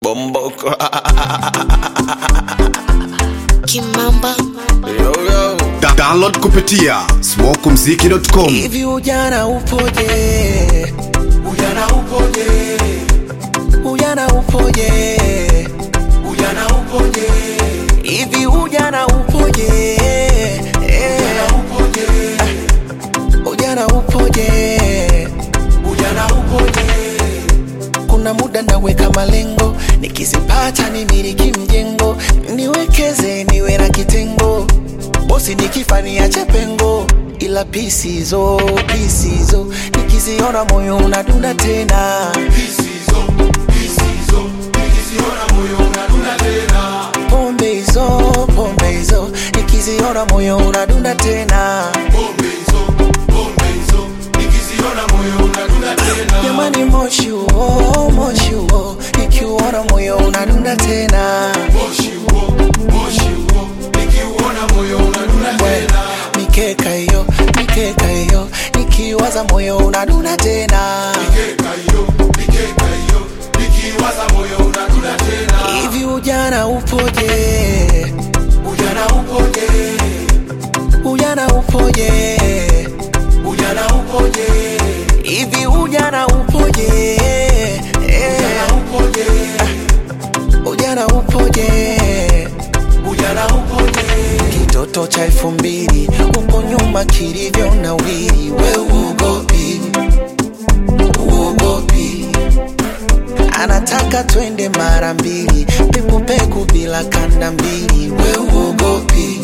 Bomboko. Kimamba yo, yo. Da download kupitia smokumziki.com Hivi ujana upoje? Ujana upoje? Ujana upoje? Ujana upoje? Hivi ujana upoje? Ujana upoje? Ujana upoje? Ujana upoje? Kuna muda naweka malengo, nikizipata nimiliki mjengo, niwekeze niwe na kitengo, bosi nikifa niache pengo, ila pisizo pisizo nikiziona moyo unadunda tena pombe hizo pombe hizo nikiziona moyo unadunda tena jamani moshi huo moshi huo nikiuona moyo unadunda tena We, mikeka hiyo mikeka hiyo nikiwaza moyo unadunda tena hivi ujana upoje ujana upoje ujana upoje ujana upoje hivi ujana upoje ujana upoje ujana upoje ujana upoje kitoto cha elfu mbili huko nyuma kilivyo na wili we uogopi uogopi anataka twende mara mbili pekupeku bila kanda mbili we uogopi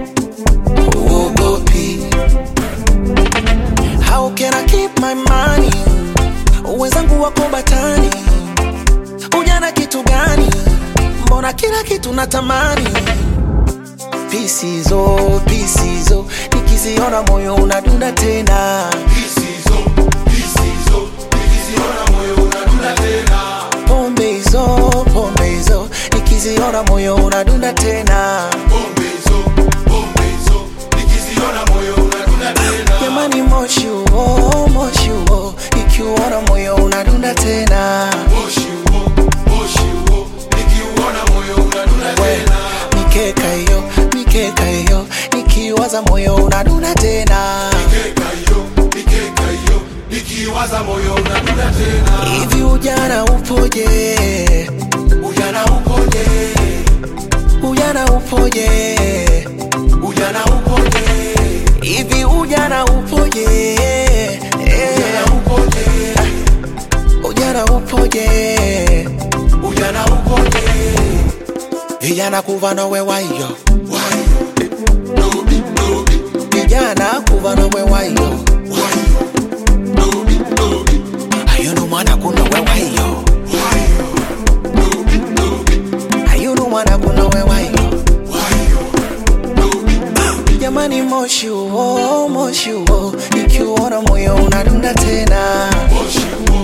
uogopi how can I keep my money wenzangu wako batani ujana kitu gani mbona kila kitu natamani pisizo pisizo nikiziona moyo unadunda tena pombe hizo pombe hizo nikiziona moyo unadunda tena jamani moshi huo moshi huo nikiuona moyo unadunda tena We, mikeka hiyo mikeka hiyo nikiwaza moyo unadunda tena hivi ujana upoje ujana upoje ujana upoje ujana upoje hivi ujana upoje ujana upoje ujana upoje ujana upoje vijana kuva nowe wayo vijana kuva nowe wayo ayunu mwana kuno wewayo ayunu mwana kuno wewayo jamani moshi huo moshi huo ikiuona moyo unadunda tena